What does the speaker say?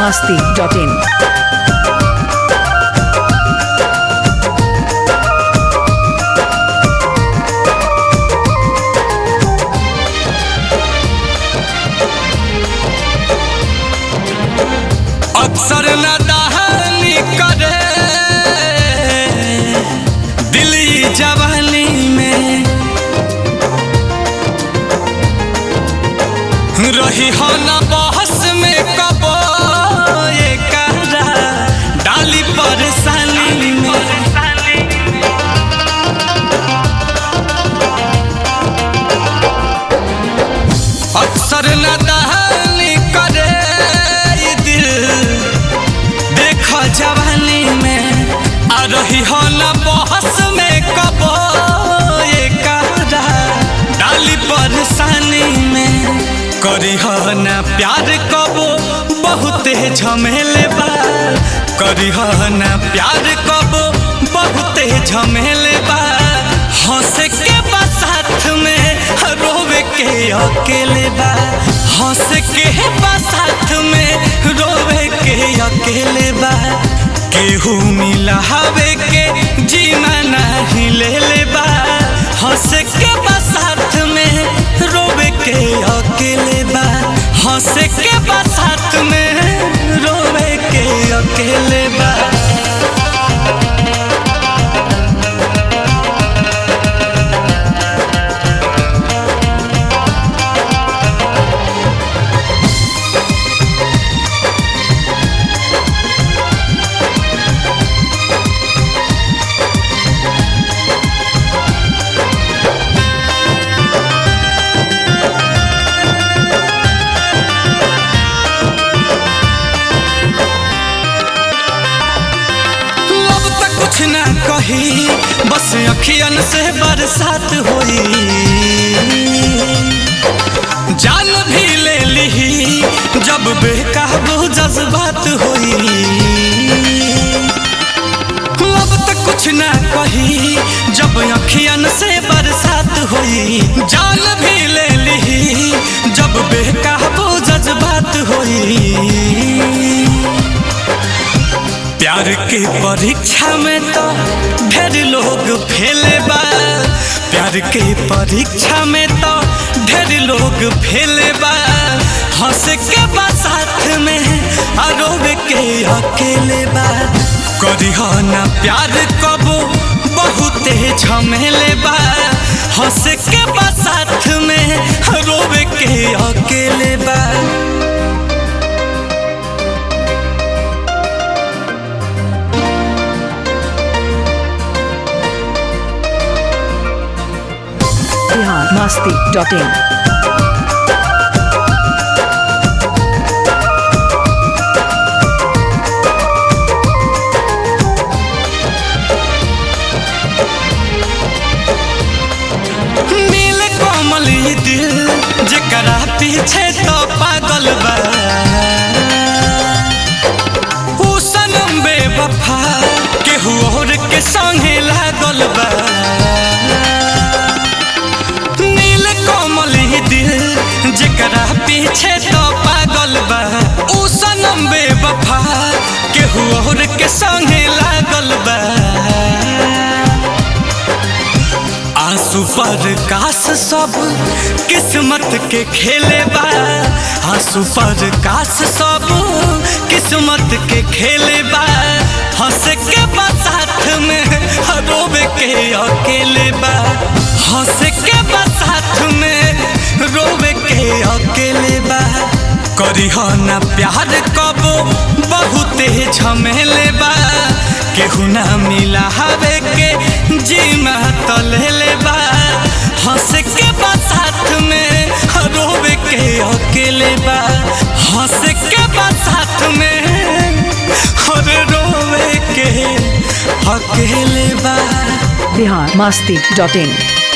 masti.in. अक्सर न दहानी करे दिली जवानी में रही हो न बहस में कबो ये करा डाली परेशानी में अक्सर न दहानी करे ये दिल देख जवानी में आ रही हो न बहस में कबो ये करा डाली परेशानी में करी हो न प्यार कबो बहुते झमेले बा करी हो न प्यार कबो बहुते झमेले बा हंस के बा साथ में रोवे के अकेले बा हंस के बा साथ में रोवे के अकेले बा केहू मिला हवे के जीना नहीं ले ले बा हंस के बा साथ में रोवे के अकेले बा हंस के बा साथ में रोवे के अकेले बा लब तक कुछ ना कही बस अखियन से बरसात होई जान भी ले ली जब बेकाबू जज्बात होई लब तक कुछ ना कही जब अखियन से बरसात होई जान भी ले ली जब बेकाबू जज्बात होई प्यार के परीक्षा में तो ढेर लोग फेले बा प्यार के परीक्षा में तो ढेर लोग फेले बा हंस के बा साथ में आरोप के अकेले बा करी हो ना प्यार कबो बहुते झमेले बा हंस के बा साथ में रोवे के अकेले बा Bihar masti.in. नील कोमल ये दिल जकरा पीछे तो पागल बा ऊ सनम बेवफा केहू और के संगे लागल बा नील कोमल ये दिल जकरा पीछे तो पागल बा ऊ सनम बेवफा केहू और के संगे लागल बा आंसू पर काश सब किस्मत के खेले बा आंसू पर काश सब किस्मत के खेले बा हंस के बा साथ में रोवे के अकेले बा हंस के बा साथ में रोवे के अकेले बा करी हो ना प्यार कबो बहुते झमेले बा केहू ना मिला हवे के जीमा तलेले बा हंस के बा साथ में रोवे के अकेले बा हंस के बा साथ में और रोवे के अकेले बा Bihar masti.in.